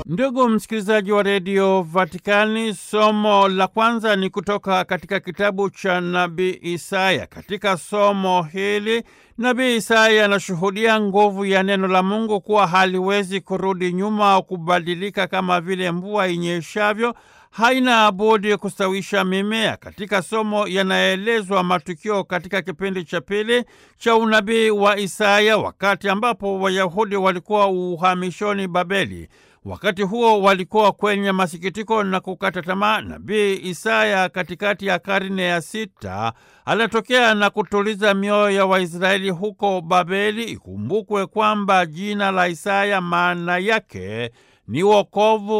Ndugu msikilizaji wa redio Vatikani, somo la kwanza ni kutoka katika kitabu cha nabii Isaya. Katika somo hili nabii Isaya anashuhudia nguvu ya neno la Mungu kuwa haliwezi kurudi nyuma au kubadilika, kama vile mvua inyeshavyo haina budi kustawisha mimea. Katika somo yanaelezwa matukio katika kipindi cha pili cha unabii wa Isaya, wakati ambapo Wayahudi walikuwa uhamishoni Babeli. Wakati huo walikuwa kwenye masikitiko na kukata tamaa. Nabii Isaya katikati ya karne ya sita anatokea na kutuliza mioyo ya Waisraeli huko Babeli. Ikumbukwe kwamba jina la Isaya maana yake ni wokovu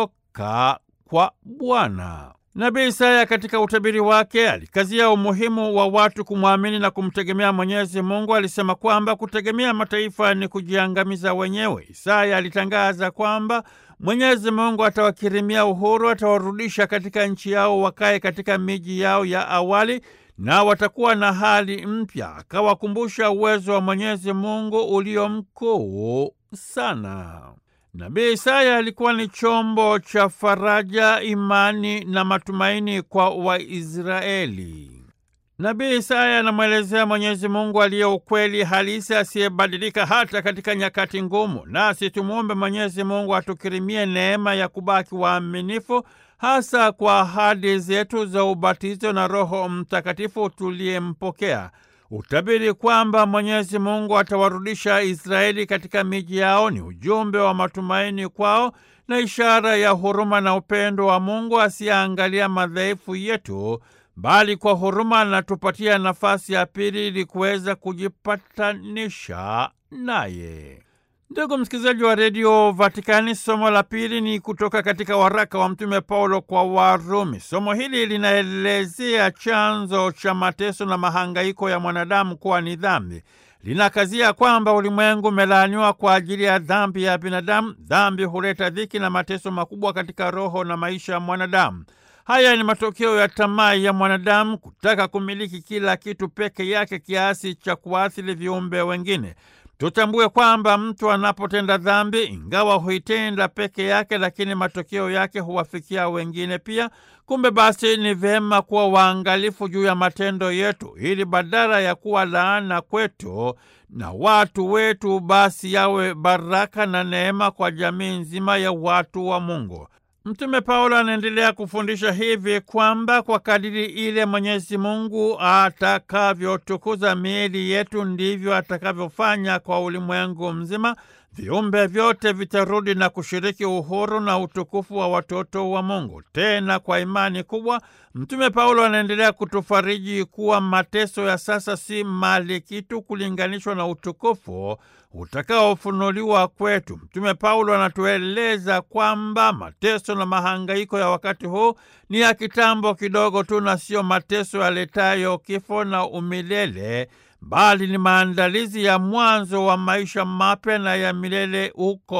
kutoka kwa Bwana. Nabii Isaya katika utabiri wake alikazia umuhimu wa watu kumwamini na kumtegemea Mwenyezi Mungu. Alisema kwamba kutegemea mataifa ni kujiangamiza wenyewe. Isaya alitangaza kwamba Mwenyezi Mungu atawakirimia uhuru, atawarudisha katika nchi yao, wakae katika miji yao ya awali na watakuwa na hali mpya. Akawakumbusha uwezo wa Mwenyezi Mungu ulio mkuu sana. Nabii Isaya alikuwa ni chombo cha faraja, imani na matumaini kwa Waisraeli. Nabii Isaya anamwelezea Mwenyezi Mungu aliye ukweli halisi, asiyebadilika hata katika nyakati ngumu. Nasi tumwombe Mwenyezi Mungu atukirimie neema ya kubaki waaminifu, hasa kwa ahadi zetu za ubatizo na Roho Mtakatifu tuliyempokea. Utabiri kwamba Mwenyezi Mungu atawarudisha Israeli katika miji yao ni ujumbe wa matumaini kwao na ishara ya huruma na upendo wa Mungu asiyeangalia madhaifu yetu, bali kwa huruma anatupatia nafasi ya pili ili kuweza kujipatanisha naye. Ndugu msikilizaji wa redio Vatikani, somo la pili ni kutoka katika waraka wa Mtume Paulo kwa Warumi. Somo hili linaelezea chanzo cha mateso na mahangaiko ya mwanadamu kuwa ni dhambi. Linakazia kwamba ulimwengu umelaaniwa kwa ajili ya dhambi ya binadamu. Dhambi huleta dhiki na mateso makubwa katika roho na maisha ya mwanadamu. Haya ni matokeo ya tamaa ya mwanadamu kutaka kumiliki kila kitu peke yake kiasi cha kuathiri viumbe wengine. Tutambue kwamba mtu anapotenda dhambi, ingawa huitenda peke yake, lakini matokeo yake huwafikia wengine pia. Kumbe basi, ni vyema kuwa waangalifu juu ya matendo yetu, ili badala ya kuwa laana kwetu na watu wetu, basi yawe baraka na neema kwa jamii nzima ya watu wa Mungu. Mtume Paulo anaendelea kufundisha hivi kwamba kwa kadiri ile Mwenyezi Mungu atakavyotukuza miili yetu ndivyo atakavyofanya kwa ulimwengu mzima. Viumbe vyote vitarudi na kushiriki uhuru na utukufu wa watoto wa Mungu. Tena kwa imani kubwa, Mtume Paulo anaendelea kutufariji kuwa mateso ya sasa si mali kitu kulinganishwa na utukufu utakaofunuliwa kwetu. Mtume Paulo anatueleza kwamba mateso na mahangaiko ya wakati huu ni ya kitambo kidogo tu, na sio mateso yaletayo kifo na umilele bali ni maandalizi ya mwanzo wa maisha mapya na ya milele uko